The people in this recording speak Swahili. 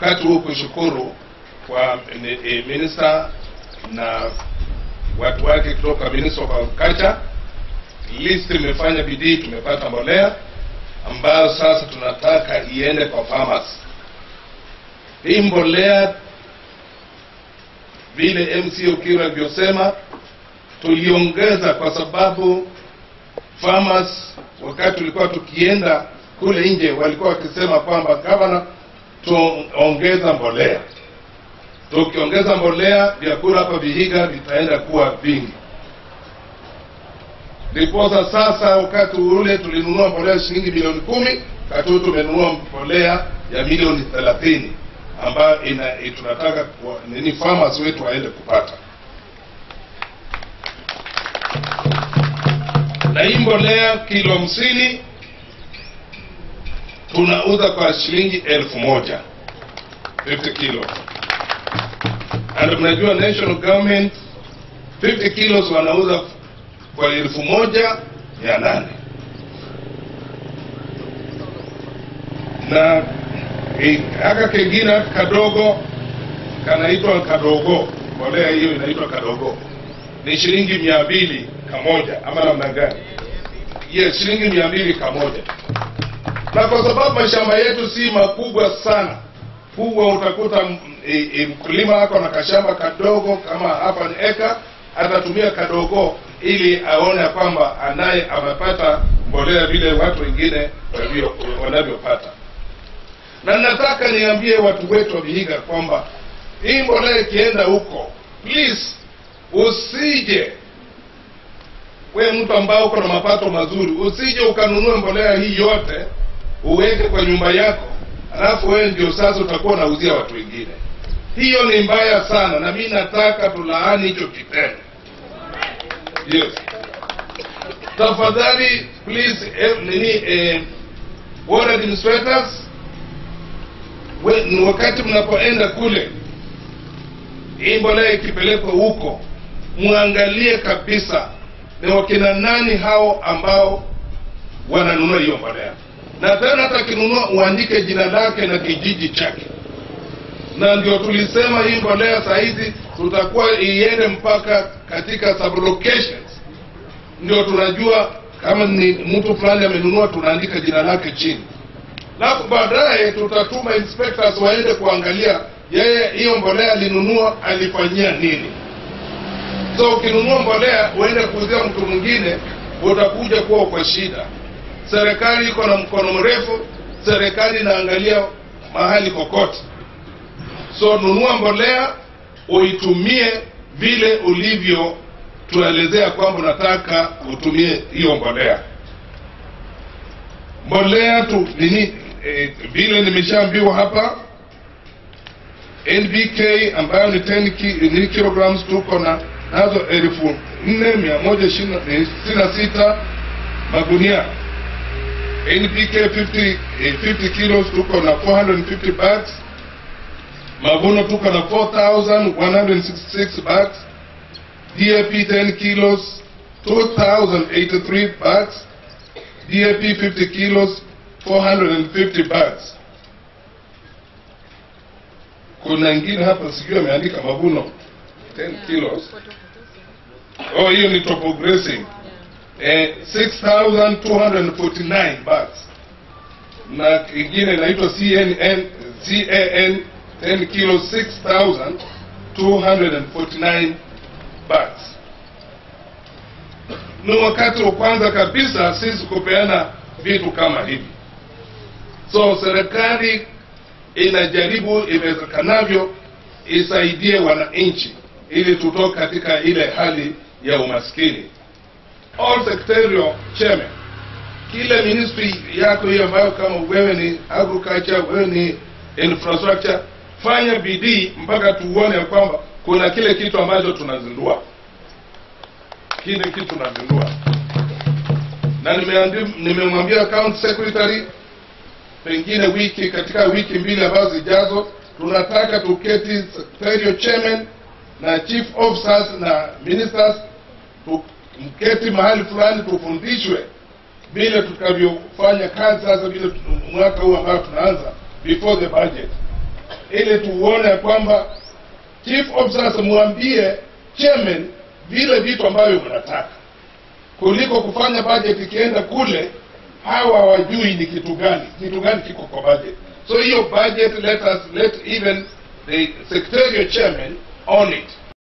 wakati huu kushukuru kwa eh, minister na watu wake kutoka Ministry of Agriculture. List imefanya bidii, tumepata mbolea ambayo sasa tunataka iende kwa farmers. Hii mbolea vile MC Okiro alivyosema, tuliongeza kwa sababu farmers, wakati tulikuwa tukienda kule nje, walikuwa wakisema kwamba gavana, tuongeza mbolea. Tukiongeza mbolea, vyakula hapa Vihiga vitaenda kuwa vingi. Ndiposa sasa, wakati ule tulinunua mbolea shilingi milioni kumi, wakati huu tumenunua mbolea ya milioni thelathini ambayo ina tunataka kwa- nini farmers wetu waende kupata. Na hii mbolea kilo hamsini tunauza kwa shilingi elfu moja 50 kilo and mnajua national government 50 kilos wanauza kwa elfu moja mia nane na eh, haka kengine kadogo kanaitwa kadogo, mbolea hiyo inaitwa kadogo, ni shilingi mia mbili kamoja, ama namna gani? Yes, shilingi mia mbili kamoja. Na kwa sababu mashamba yetu si makubwa sana, huwa utakuta m- e, e, mkulima ako na kashamba kadogo kama hapa ni eka, atatumia kadogo ili aone ya kwamba anaye amepata mbolea vile watu wengine walivyo- wanavyopata na nataka niambie watu wetu wa Vihiga kwamba hii mbolea ikienda huko, please usije we mtu ambao uko na mapato mazuri, usije ukanunua mbolea hii yote uweke kwa nyumba yako, alafu wewe ndio sasa utakuwa unauzia watu wengine. Hiyo ni mbaya sana, na mimi nataka tulaani hicho kitendo. Yes, tafadhali please, eh, nini eh, ward administrators we, ni wakati mnapoenda kule, hii mbolea ikipelekwa huko, muangalie kabisa ni wakina nani hao ambao wananunua hiyo mbolea, na tena hata akinunua uandike jina lake na kijiji chake. Na ndio tulisema hii mbolea saa hizi tutakuwa iende mpaka katika sub locations, ndio tunajua kama ni mtu fulani amenunua, tunaandika jina lake chini alafu baadaye tutatuma inspectors waende kuangalia yeye hiyo mbolea alinunua alifanyia nini. So ukinunua mbolea uende kuuzia mtu mwingine, utakuja kuwa kwa shida. Serikali iko na mkono mrefu, serikali inaangalia mahali kokote. So nunua mbolea uitumie vile ulivyo tuelezea kwamba unataka utumie hiyo mbolea mbolea tu nini eh, vile nimeshaambiwa hapa NBK ambayo ni 10 ki, ni kilograms tuko na nazo elfu nne mia moja ishirini na sita magunia NPK 50, eh, 50 kilos tuko na 450 bags mavuno tuko na 4166 bags DAP 10 kilos 2083 bags DAP 50 kilos 450 bags. Kuna ingine hapa sijui ameandika mavuno 10 kilos. Oh, hiyo ni topogressing. Eh, 6249 bags. Na ingine inaitwa CNN CAN 10 kilos 6249 bags ni wakati wa kwanza kabisa sisi kupeana vitu kama hivi. So serikali inajaribu iwezekanavyo isaidie wananchi ili tutoke katika ile hali ya umaskini. All secretarial chairman, kila ministry yako hiyo ambayo kama wewe ni agriculture, wewe ni infrastructure, fanya bidii mpaka tuone ya kwamba kuna kile kitu ambacho tunazindua kile kitu tunazindua, na nimeandi- nimemwambia county secretary, pengine wiki katika wiki mbili ambazo zijazo, tunataka tuketi secretarial chairman na chief officers na ministers tu- mketi mahali fulani tufundishwe vile tutakavyofanya kazi sasa, vile tu- mwaka huu ambao tunaanza before the budget, ili tuone kwamba chief officers mwambie chairman vile vitu ambavyo mnataka kuliko kufanya budget ikienda kule hawa hawajui ni kitu gani kitu gani kiko kwa budget so hiyo budget let us let even the secretarial chairman on it